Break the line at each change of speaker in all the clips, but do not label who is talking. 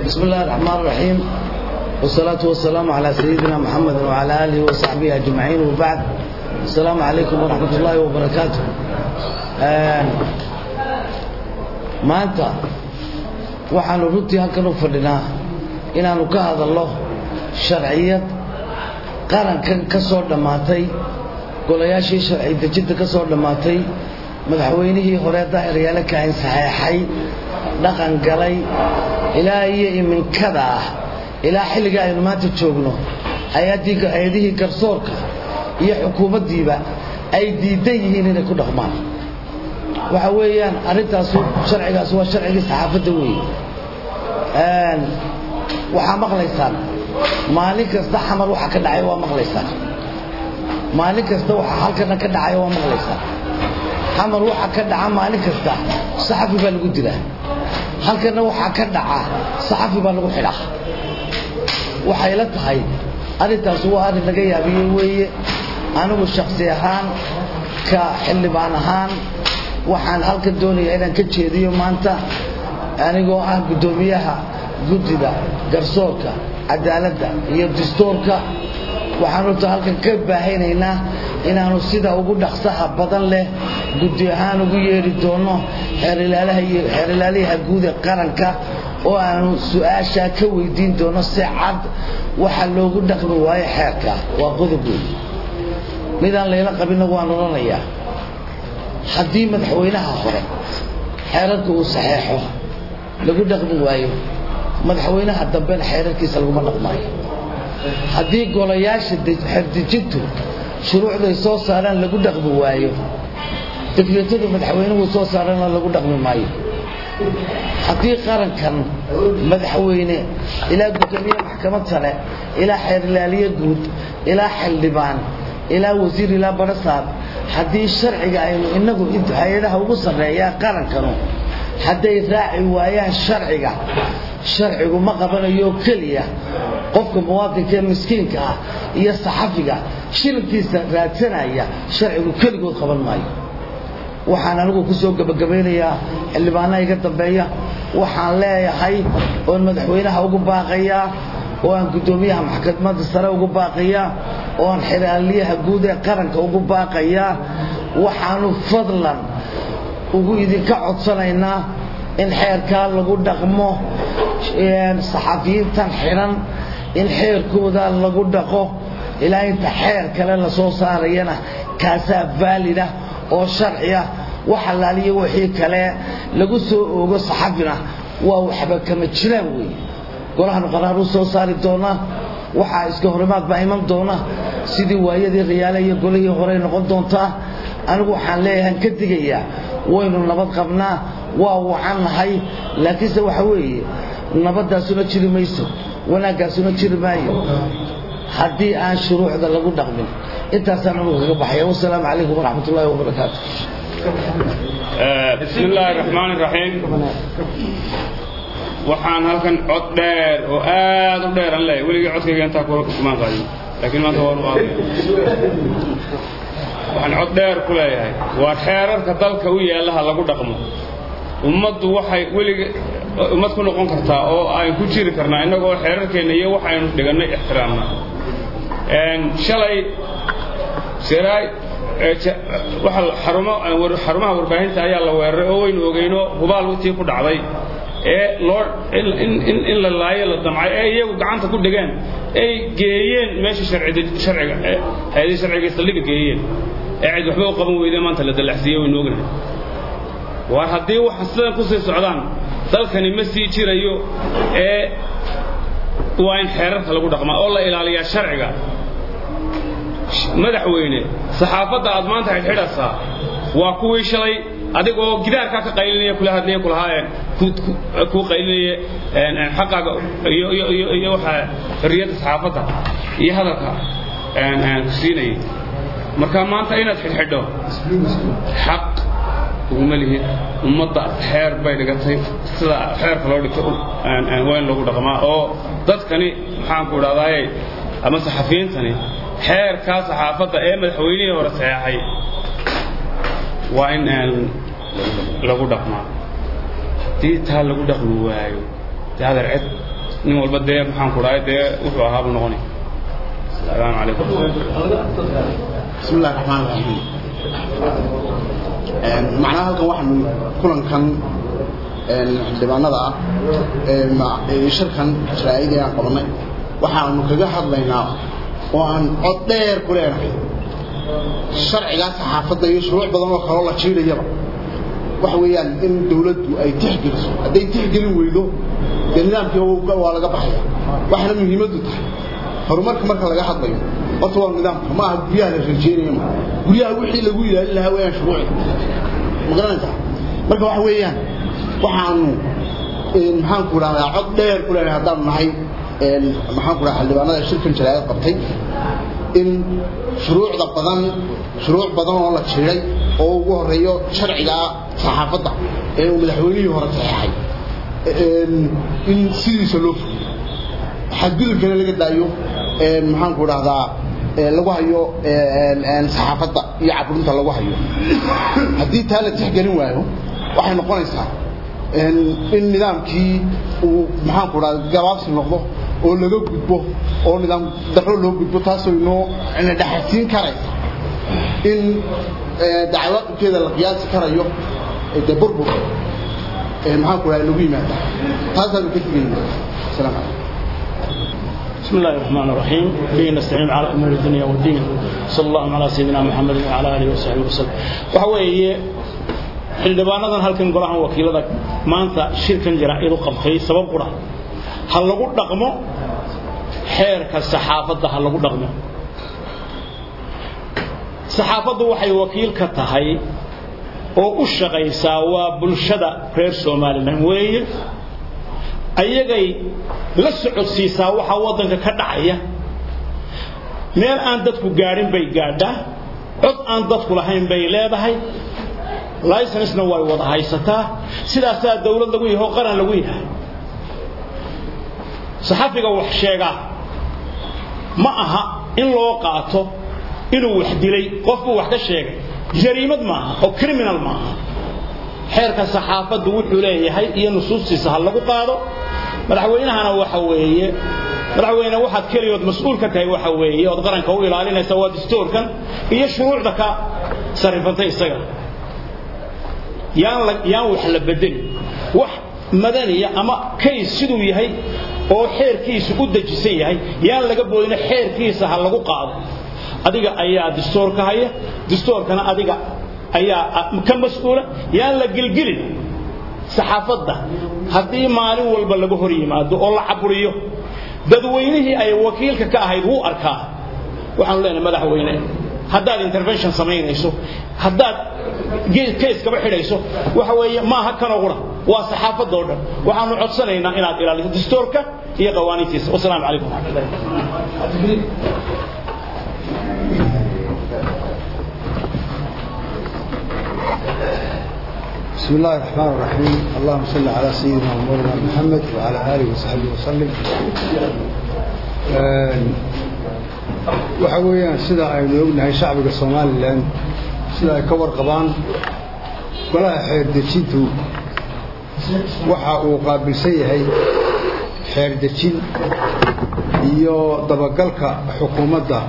بسم الله الرحمن الرحيم والصلاة والسلام على سيدنا محمد وعلى آله وصحبه أجمعين وبعد السلام عليكم ورحمة الله وبركاته maanta waxaanu runtii halkan u fadhinaa inaanu ka hadalno sharciyad qarankan ka soo dhammaatay golayaashii sharci dejinta ka soo dhammaatay madaxweynihii hore daahiryaale kain saxeexay dhaqan galay ilaa iyo iminkada ah ilaa xilliga aynu maanta joogno hay-adihii garsoorka iyo xukuumaddiiba ay diidan yihiin inay ku dhaqmaan waxa weeyaan arrintaas sharcigaas waa sharcigii saxaafadda weeye waxaa maqlaysaan maalin kasta xamar waxa ka dhacay waa maqlaysaan maalin kasta waxa halkana ka dhacay waa maqlaysaan xamar waxa ka dhaca maalin kasta saxafi baa lagu dilaa halkana waxaa ka dhaca saxafi baa lagu xidhaa waxay la tahay arrintaas waa arrin laga yaabiye weeye anigu shaksi ahaan ka xildhibaan ahaan waxaan halkan doonayaa inaan ka jeediyo maanta anigoo ah guddoomiyaha guddida garsoorka cadaaladda iyo dastuurka waxaan horta halkan ka baahaynaynaa inaanu sida ugu dhaqsaha badan leh guddi ahaan ugu yeedhi doono xeerilaalaha guud ee qaranka oo aanu su-aashaa ka weydiin doono si cad waxa loogu dhaqmi waayo xeerka waa qodob wey midaan layla qabinna waan odhanayaa haddii madaxweynaha hore xeerarka uu saxeexo lagu dhaqmi waayo madaxweynaha dambena xeerarkiisa laguma dhaqmaayo haddii golayaasha xerdejintu shuruucday soo saaraan lagu dhaqmi waayo dekreetada madaxweynuhu soo saarana lagu dhaqmi maayo haddii qarankan madaxweyne ilaa guddoomiye maxkamad sare ilaa xeerilaaliye guud ilaa xildhibaan ilaa wasiir ilaa barasaab haddii sharciga aynu inagu hay-adaha ugu sarreeyaa qarankanu hadday raaci waayaan sharciga sharcigu ma qabanayo keliya qofka muwaadinka ee miskiinka ah iyo saxafiga shilinkiisa raadsanaya sharcigu keligood qaban maayo waxaan anigu ku soo gebagabaynayaa xildhibaanaha iga dambeeya waxaan leeyahay oon madaxweynaha ugu baaqayaa oo aan guddoomiyaha maxkamadda sare ugu baaqayaa oo aan xeraaliyaha guud ee qaranka ugu baaqayaa waxaanu fadlan ugu idinka codsanaynaa in xeerkaa lagu dhaqmo saxafiyiintan xidhan in xeerkooda lagu dhaqo ilaa inta xeer kale la soo saarayana kaasaa vaalida oo sharciya wax allaaliyo wixii kale lagu soo oogo saxafina waa waxba kama jiraan weeye golahanu qaraaruu soo saari doonaa waxaa iska horimaad baa iman doona sidii waayadii khiyaale iyo golihii horey noqon doontaa anigu waxaan leeyahan ka digayaa waynu nabad qabnaa waa wacannahay laakiinse waxa weeye nabaddaasuna jiri mayso wanaaggaasuna jiri maayo haddii aan shuruucda lagu dhaqmin intaasaan anugu kaga baxaya wasalaamu calaykum waraxmat ullahi wabarakaatu
bismi illaahi raxmaan iraxiim waxaan halkan cod dheer oo aad u dheer aan leeyahay weligii codkayga intaa kumaan qaadin laakiin maanta waan u qaadaya waxaan cod dheer ku leeyahay waa xeerarka dalka u yaallaha lagu dhaqmo ummaddu waxay weliga ummad ku noqon kartaa oo aan ku jiri karnaa innagoo xeerarkeenna iyo waxaynu dhigannay ixtiraamna shalay siraay waxa xarumaha warbaahinta ayaa la weeraray oo waynu ogeyno hubaal tii ku dhacday ee loo in la laayo la damcay ee iyagu gacanta ku dhigeen ay geeyeen meesha sharciga hay-adii sharciga saldhiga geeyeen ee cid waxba u qaban weyde maanta la dallaxsiiye waynu ognahay war haddii waxa sidan ku sii socdaan dalkani ma sii jirayo ee waa in xeerarka lagu dhaqmaa oo la ilaaliyaa sharciga madaxweyne saxaafadda aad maanta xidhxidhaysaa waa kuwii shalay adigoo gidaarkaa ka qaylinaya kula hadlaya kulahaayeen kuu qaylinaya xaqaaga iyo waxa xorriyadda saxaafadda iyo hadalka ku siinayay marka maanta inaad xidhxidho xaq uguma lihid ummadda xeer bay dhigatay sida xeerka loo dhigto waa in lagu dhaqmaa oo dadkani maxaanku idhahdaaye ama saxafiyiintani xeerkaa saxaafadda ee madaxweynihii hore saxeexay waa in lagu dhaqmaa haddii taa lagu dhaqmi waayo dee adeer cid nin walba dee maxaan ku dhahay dee wuxuu ahaa buu noqonay asalaamu calaykum
بسم الله الرحمن الرحيم معناها halkan waxaan kulankan xildhibaanada ah ee shirkan sharaa'idii aan qabanay waxaanu kaga hadlaynaa oo aan cod dheer ku leenahay sharcigaa saxaafadda iyo shuruuc badan oo kaloo la jiidayaba waxa weeyaan in dawladdu ay tixgeliso hadday tixgelin weydo dee nidaamkii waa laga baxaya waxaana muhiimaddu tahay horumarka marka laga hadlayo horta waa nidaamka ma aha guryaha la rajeynayo ma guryaha wixii lagu ilaalin lahaa weeyaan shuruuci ma garanaysaa marka waxa weeyaan waxaanu maxaan ku idhahdaa cod dheer ku leenahay haddaanu nahay maxaan ku dhaha xildhibaanada shirkan jaraayad qabtay in shuruucda badan shuruuc badan oo la jiray oo ugu horeeyo sharciga saxaafadda ee uu madaxweynihii hore saxeexay in sidiisa loo fuliyo xadgudubkana laga daayo maxaan ku idhahdaa lagu hayo saxaafadda iyo caburinta lagu hayo haddii taa la tixgelin waayo waxay noqonaysaa in nidaamkii uu maxaan ku idhahda gabaabsi noqdo oo laga gudbo oo nidaam darro loo gudbo taasoo inoo ina dhaxasiin karaysa in dacwaaqibkeeda la qiyaasi karayo dee burbur maxaan ku idhahda lagu yimaada taasaanu ka digayna asalaamu calaykum
بسم الله الرحمن الرحيم به نستعين على امور الدنيا والدين صلى الله على سيدنا محمد وعلى اله وصحبه وسلم وحويه xildhibaanadan halkan golahan wakiilada maanta shirkan jaraa'id u qabtay sabab qura ha lagu dhaqmo xeerka saxaafadda ha lagu dhaqmo saxaafaddu waxay wakiil ka tahay oo u shaqaysaa waa bulshada reer somalilan weeye ayagay la socodsiisaa waxaa waddanka ka dhacaya meel aan dadku gaadhin bay gaadhaa cod aan dadku lahayn bay leedahay licencena way wada haysataa sidaasaa dawlad lagu yahay oo qaran lagu yahay saxafiga wax sheegaa ma aha in loo qaato inuu wax dilay qofbuu wax ka sheegay jariimad maaha oo criminal maaha xeerka saxaafaddu wuxuu leeyahay iyo nusuustiisa ha lagu qaado madaxweynahana waxa weeye madaxweyne waxaad keliyood mas-uul ka tahay waxa weeye ood qaranka u ilaalinaysa waa dastuurkan iyo shuruucda ka sarrifantay isaga yaan la yaan wax la bedelin wax madaniya ama kays siduu yahay oo xeerkiisu u dejisan yahay yaan laga boodin xeerkiisa ha lagu qaado adiga ayaa dastuurka haya dastuurkana adiga ayaa ka mas-uula yaan la gelgelin saxaafadda haddii maalin walba laga hor yimaado oo la caburiyo dadweynihii ay wakiilka ka ahayd wuu arkaa waxaanu leenahay madaxweyne haddaad intervention samaynayso haddaad kayskaba xidhayso waxa weeye maaha kanoo qura waa saxaafadoo dhan waxaanu codsanaynaa inaad ilaaliso dastuurka iyo qawaaniintiisa wasalaamu calaykum waraxmatullahi
بسم الله الرحمن الرحيم اللهم صل على سيدنا ومولانا محمد وعلى آله وصحبه وسلم waxa weeyaan sida aynu ognahay shacbiga somalilan sida ay ka warqabaan golaha xeerdejintu waxa uu qaabilsan yahay xeerdejin iyo dabagalka xukuumadda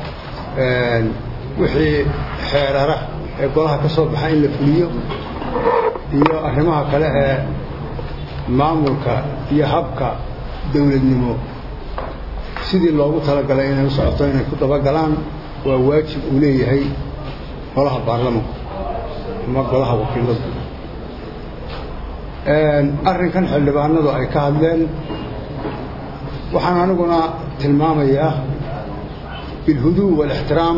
wixii xeerara ee golaha ka soo baxa in la fuliyo iyo arrimaha kale ee maamulka iyo habka dawladnimo sidii loogu talagalay inay u socoto inay ku dabagalaan waa waajib uu leeyahay golaha baarlamanku ama golaha wakiiladu arrinkan xildhibaanadu ay ka hadleen waxaan aniguna tilmaamayaa bilhuduu waalixtiraam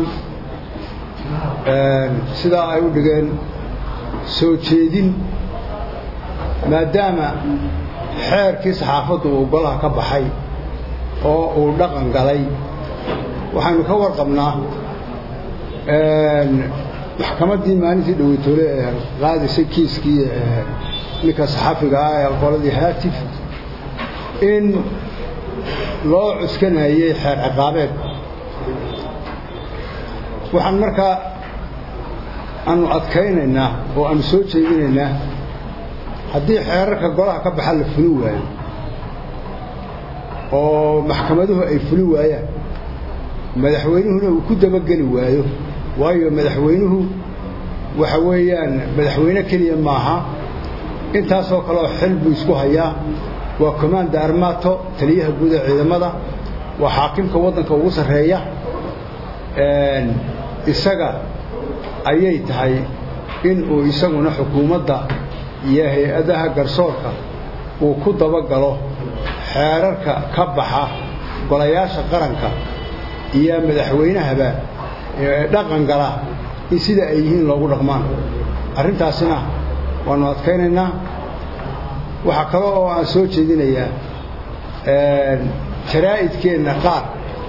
sidaa ay u dhigeen soo jeedin maadaama xeerkii saxaafaddu uu golaha ka baxay oo uu dhaqan galay waxaynu ka warqabnaa maxkamaddii maalintii dhoweytoole ee qaadisay kiiskii ninka saxaafiga ah ee qoladii haatif in loo cuskanayey xeer ciqaabeed waxaan markaa aanu adkaynaynaa oo aanu soo jeedinaynaa haddii xeerarka golaha ka baxa la fulin waayo oo maxkamaduhu ay fuli waayaan madaxweynuhuna uu ku dabageli waayo waayo madaxweynuhu waxa weeyaan madaxweyne keliya maaha intaasoo kaleoo xil buu isku hayaa waa commanda armato taliyaha guud ee ciidamada waa xaakimka waddanka ugu sarreeya isaga ayay tahay in uu isaguna xukuumadda iyo hay-adaha garsoorka uu ku dabagalo xeerarka ka baxa golayaasha qaranka iyo madaxweynahaba ee dhaqan gala in sida ay yihiin loogu dhaqmaan arrintaasina waannu adkaynaynaa waxaa kale oo aan soo jeedinayaa jaraa'idkeenna qaar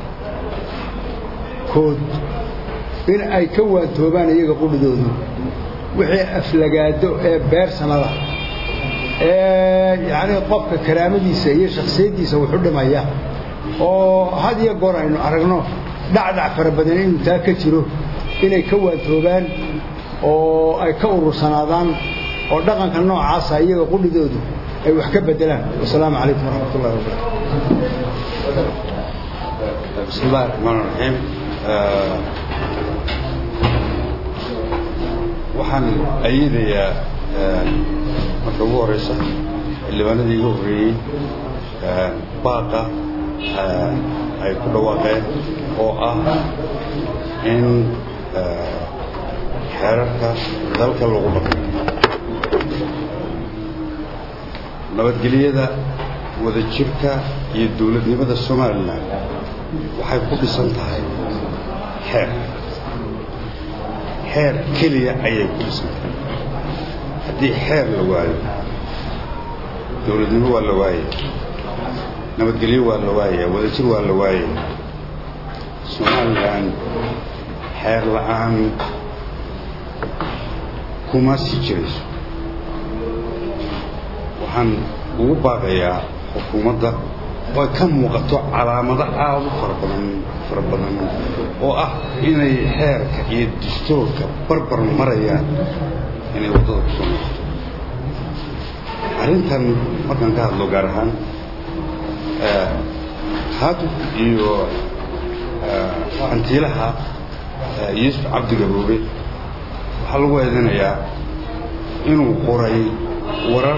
kood in ay ka waantoobaan iyaga qudhidoodu wixii aflagaado ee beersanada ee yacnii qofka karaamadiisa iyo shakhsiyaddiisa wuxu dhimaya oo had iyo goor aynu aragno dhacdac fara badan inuu taa ka jiro inay ka waantoobaan oo ay ka urursanaadaan oo dhaqanka noocaasa iyaga qudhidoodu ay wax ka beddelaan wasalaamu calaykum waraxmat ullahi wabarakatu
بسم الله الرحمن الرحيم waxaan ayidayaa marka ugu horeysa xildhibaanadii iga horreeyey baaqa ay ku dhawaaqeen oo ah in xeerarka dalka lagu dhaqo nabadgelyada wadajirka iyo dowladnimada somalilan waxay ku dhisan tahay xeer xeer keliya ayay ku dhisan tahay haddii xeer la waayo dowladnimo waa la waayaya nabadgelyo waa la waayaya wadajir waa la waayaya somalilan xeer la'aan kuma sii jirayso waxaan ugu baaqayaa xukuumadda oo ay ka muuqato calaamado aada u fara badan fara badan oo ah inay xeerka iyo dastuurka barbar marayaan inay waddada ku soo noqoto arrintan markaan ka hadlo gaar ahaan haatuf iyo hantiilaha yuusuf cabdi gaboobe waxaa lagu eedinayaa inuu qoray warar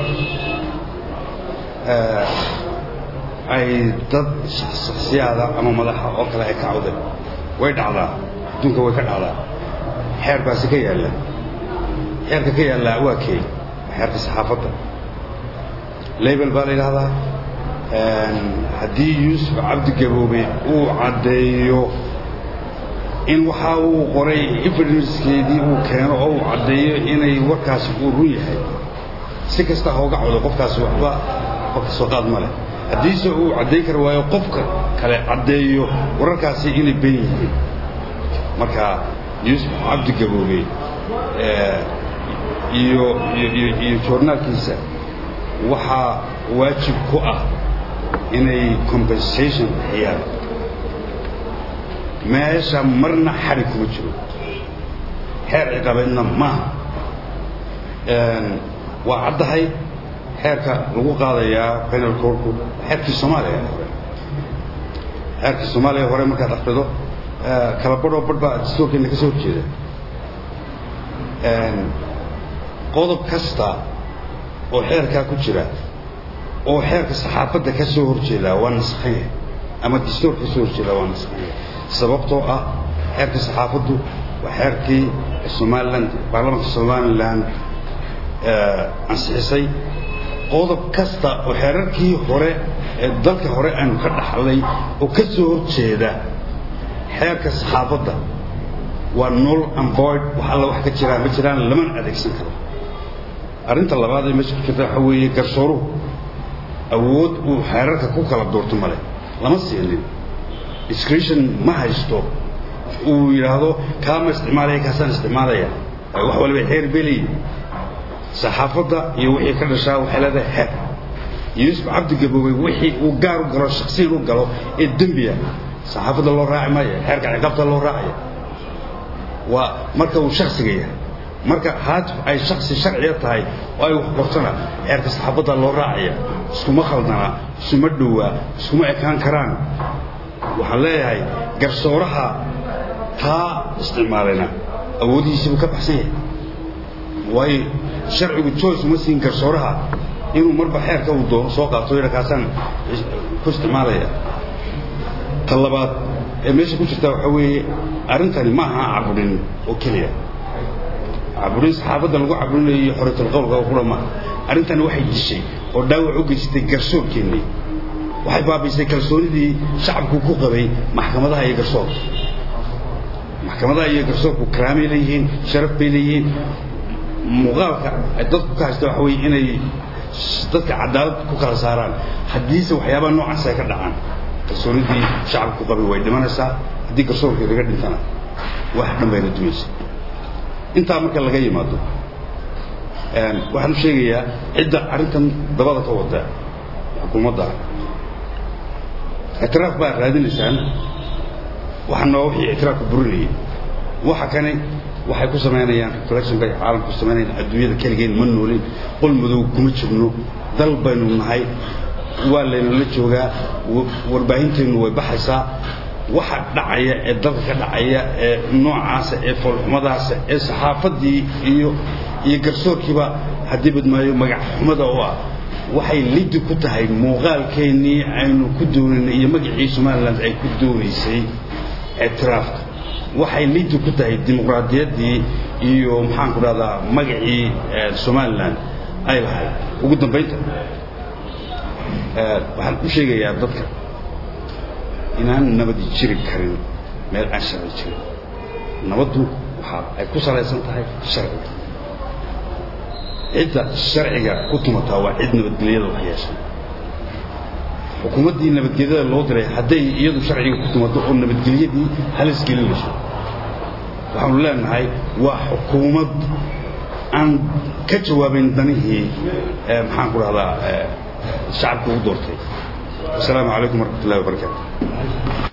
ay dad shaksiyaada ama madaxa oo kale ay ka cawdeen way dhacdaa adduunka way ka dhacdaa xeer baasi ka yaalla xeerka ka yaallaa waa kee xeerka saxaafadda label baa la yidhahdaa haddii yuusuf cabdi gaboobe uu caddeeyo in waxa uu qoray evidenckeedii uu keeno oo uu caddeeyo inay warkaasi uu run yahay si kasta hooga cawdo qofkaasi waxba waxba ka soo qaad ma leh haddiise uu caddayn kari waayo qofka kale caddeeyo wararkaasi inay ben yihiin marka yuusuf cabdi gaboobe iyo iyo iyo joornaalkiisa waxaa waajib ku ah inay compensation bixiyaan meesha marna xari kuma jiro xeer ciqabeedna maaha waa caddahay xeerka lagu qaadayaa penal courtku xeerkii soomaaliya hore xeerkii soomaaliya hore markaad akhrido kala badhoo badh baa dastuurkeena ka soo horjeeda qodob kasta oo xeerkaa ku jira oo xeerka saxaafadda ka soo horjeedaa waa naskhaya ama dastuurka ka soo horjeedaa waa naskhaya sababtoo ah xeerka saxaafaddu waa xeerkii somaliland baarlamaanka somaliland ansixisay qodob kasta oo xeerarkii hore ee dalka hore aanu ka dhaxlay oo ka soo horjeeda xeerka saxaafadda waa null and void wax alla wax ka jiraan ma jiraan lamana adeegsan karo arrinta labaad ee meesha ku jirta waxa weeye garsooruhu awood uu xeerarka ku kala doorto male lama siinin discretion ma haysto uu yidhaahdo kaama isticmaalaya kaasaan isticmaalaya wax waliba xeer beliy saxaafadda iyo wixii ka dhashaa waxay leedahay xeer yuusuf cabdi gaboobey wixii uu gaar u galo shaksiyan u galo ee dembiya saxaafadda loo raaci maayo xeerka ciqaabta loo raacaya waa marka uu shaksiga yahay marka haad ay shaksi sharciya tahay oo ay wax qortana xeerka saxaabadda loo raacaya iskuma khaldana isuma dhowaa iskuma ekaan karaan waxaan leeyahay garsooraha taa isticmaalayna awoodihiisiibuu ka baxsan yahay waayo sharcigu joyce uma siin garsooraha inuu marba xeerka uu doono soo qaato yidha kaasaan ku isticmaalaya ta labaad ee meesha ku jirta waxaa weeye arrintani ma aha caburin oo keliya caburin saxaafadda lagu caburinayo iyo xoritalqowlka qura maaha arrintani waxay dishay oo dhaawac u geysatay garsoorkeennii waxay baabaysay kalsoonidii shacabku ku qabay maxkamadaha iyo garsoorka maxkamadaha iyo garsoorku karaamay leeyihiin sharaf bay leeyihiin muuqaalka ay dadku ka haysta waxa weeye inay dadka cadaalad ku kala saaraan haddiise waxyaabaha noocaas ay ka dhacaan kalsoonidii shacabku ku qabay way dhimanaysaa haddii garsoorkii laga dhintana wax dhan bayna dumaysa intaa marka laga yimaado waxaan u sheegayaa cidda arrintan dabada ka wada xukuumadda ictiraaf baa raadinaysaan waxana waa wixii ictiraafka burinayay waxa kani waxay ku samaynayaan reflectionka ay caalamku samaynayaan adduunyada keligeen ma noolin qol madow kuma jirno dal baynu nahay waa laynala joogaa warbaahinteennu way baxaysaa waxa dhacaya ee dalka ka dhacaya ee noocaasa ee foolxumadaasa ee saxaafaddii iyo iyo garsoorkiiba haddii badmaayo magac xumada oo ah waxay liddi ku tahay muuqaalkeennii aynu ku doonaynay iyo magacii somalilan ay ku doonaysay ictiraafka waxay liddi ku tahay dimuqraadiyaddii iyo maxaanku dhahdaa magacii somalilan ay lahayd ugu dambaynta waxaan u sheegayaa dadka inaan nabadi jiri karin meel aan sharci jirin nabaddu waxa ay ku salaysan tahay sharciga cidda sharciga ku tumataa waa cid nabadgelyada wax yeeshay xukuumaddii nabadgelyada loo diray hadday iyadu sharciga ku tumato oo nabadgelyadii halis gelinayso waxaanu leenahay waa xukuumad aan ka jawaabayn danihii maxaan ku dhahdaa shacabka u doortay wasalaamu calaykum waraxmat ullahi wabarakaatu